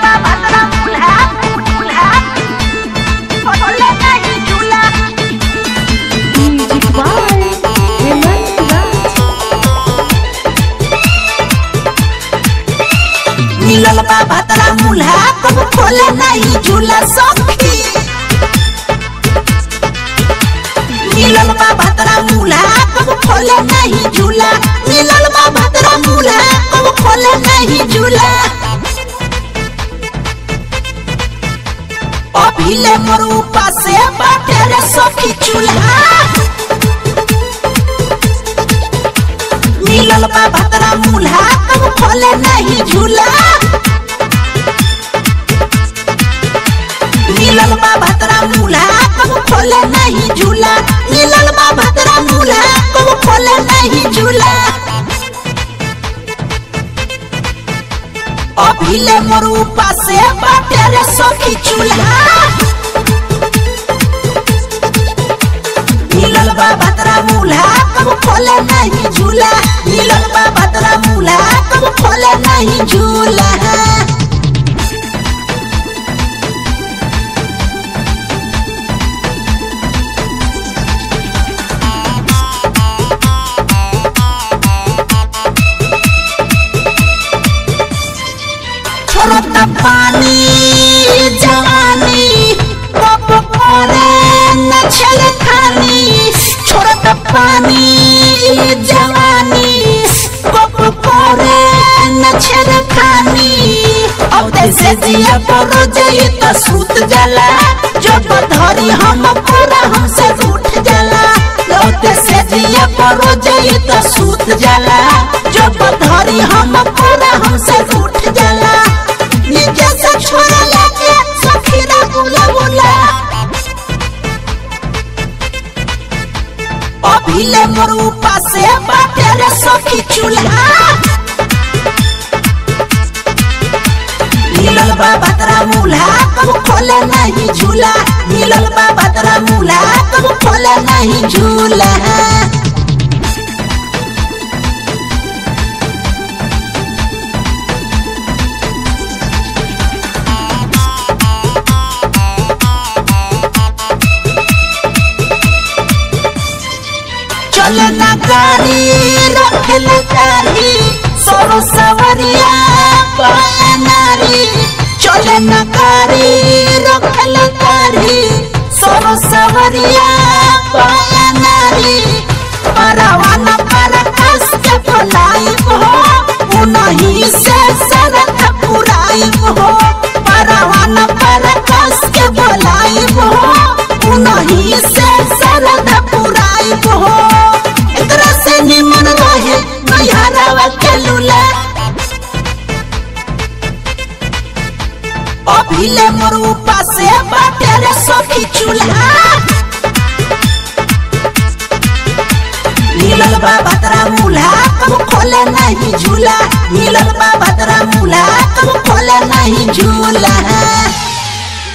बा भतरा मुल्हा मुल्हा खोले नहीं झूला Music by Hemant Raj. मिलल बा भतरा मुल्हा कब खोले नहीं झूला सखी मिलल बा भतरा मुल्हा कब खोले नहीं झूला मिलल बा भतरा मुल्हा कब खोले नहीं झूला अभिले मोर ऊपर से बाटे रे सखी चूल्हा मिलल बा भतरा मुल्हा कब खोले नहीं झूला मिलल बा भतरा मुल्हा कब खोले नहीं झूला मिलल बा भतरा मुल्हा कब खोले नहीं झूला अभिले मोर ऊपर से बाटे रे सखी चूल्हा मिलल बा भतरा मुल्हा कब खोले नहीं झूला मिलल बा भतरा मुल्हा कब खोले नहीं झूला छोड़ता पानी जवानी कब करे न छले खानी छोड़ता पानी जवानी कब करे न छले खानी अब से जिया पर जाई त सूत जाला जब धरी हम पूरा हमसे रूठ जाला अब से जिया पर जाई त सूत जाला जब धरी हम पूरा हमसे रूठ जाला नीचे से छोरा लेके सखीरा बुला बुला अभिले मोर ऊपर से बाटे रे सखी चूल्हा मिलल बा भतरा मुल्हा कब खोले नहीं झूला मिलल बा भतरा मुल्हा कब खोले नहीं झूला चले ना गाड़ी रखल गाड़ी सोरो सवरिया पाया नारी चले ना गाड़ी रखल गाड़ी सोरो सवरिया पाया नारी परवाना पर कस के फलाई हो उनही से सरत पुराई हो परवाना पर कस के फलाई हो उनही से सरत पुराई हो एकरा से निमन रहे नैहरावा के लूला अभिले मोर ऊपर से बाटे रे सखी चूल्हा मिलल बा भतरा मुल्हा कब खोले नहीं झूला मिलल बा भतरा मुल्हा कब खोले नहीं झूला